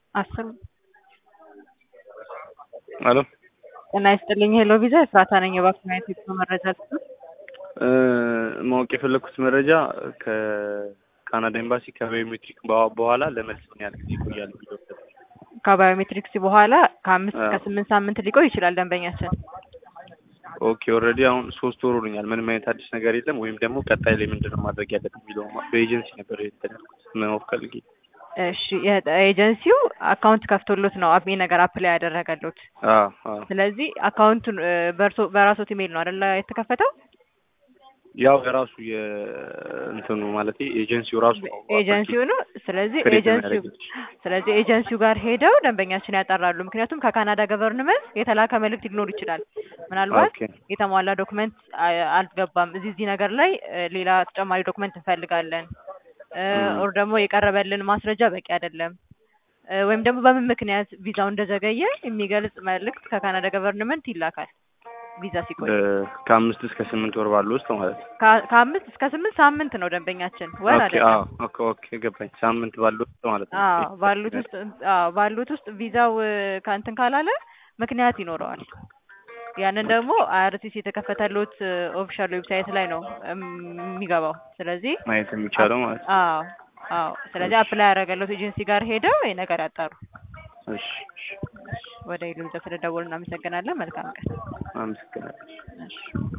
አስር አሎ ጤና ይስጥልኝ ሄሎ ቪዛ ኤፍራታ ነኝ እባክዎ የቴክኖ መረጃ ልስጥዎት ማወቅ የፈለግኩት መረጃ ከካናዳ ኤምባሲ ከባዮሜትሪክ በ- በኋላ ለመልስ ምን ያህል ጊዜ ይቆያል የሚለው ከባዮሜትሪክስ በኋላ ከአምስት እስከ አዎ። ስምንት ሳምንት ሊቆይ ይችላል ደንበኛችን ኦኬ ኦልሬዲ አሁን ሶስት ወር ሆኖኛል ምንም አይነት አዲስ ነገር የለም ወይም ደግሞ ቀጣይ ላይ ምንድን ነው ማድረግ ያለብን የሚለው በኤጀንሲ ነበር እንትን ያልኩት ማወቅ ፈልጌ እሺ የ- ኤጀንሲው አካውንት ከፍቶሎት ነው አብ ነገር አፕላይ ያደረገሎት አዎ አዎ ስለዚህ አካውንቱን እ፣ በእርሶ በራሶት ኢሜይል ነው አይደለ የተከፈተው ያው የራሱ የእንትኑ ማለት ኤጀንሲው ራሱ ነው ኤጀንሲው ነው ስለዚህ ክሬት ኤጀንሲው የሚያደርግልሽ። ስለዚህ ኤጀንሲው ጋር ሄደው ደንበኛችን ያጠራሉ ምክንያቱም ከካናዳ ገቨርንመንት የተላከ መልእክት ሊኖር ይችላል ምናልባት ኦኬ የተሟላ ዶክመንት አ- አልገባም እዚህ እዚህ ነገር ላይ እ፣ ሌላ ተጨማሪ ዶክመንት እንፈልጋለን እ፣ ም። ኦር ደግሞ የቀረበልን ማስረጃ በቂ አይደለም እ፣ ወይም ደግሞ በምን ምክንያት ቪዛው እንደዘገየ የሚገልጽ መልእክት ከካናዳ ገቨርንመንት ይላካል ቪዛ ሲቆይ እ፣ ከአምስት እስከ ስምንት ወር ባለው ውስጥ ማለት ነው ከ- ከአምስት እስከ ስምንት ሳምንት ነው ደንበኛችን ወር ኦኬ አይደለም አዎ ኦኬ ኦኬ ገባኝ ሳምንት ባለው ውስጥ ማለት ነው አዎ ባሉት ውስጥ አዎ ባሉት ውስጥ ቪዛው እ፣ ከእንትን ካላለ ምክንያት ይኖረዋል ያንን ደግሞ አይአርሲሲ የተከፈተሉት ኦፊሻል ዌብሳይት ላይ ነው እም፣ የሚገባው ስለዚህ ማየት የሚቻለው ማለት ነው አዎ አዎ ስለዚህ አፕላይ ያደረገለት ኤጀንሲ ጋር ሄደው ይሄ ነገር ያጣሩ እሺ እሺ ወደ ኢሉንዛ ስለደወሉ እናመሰግናለን መልካም ቀን አመሰግናለሁ እሺ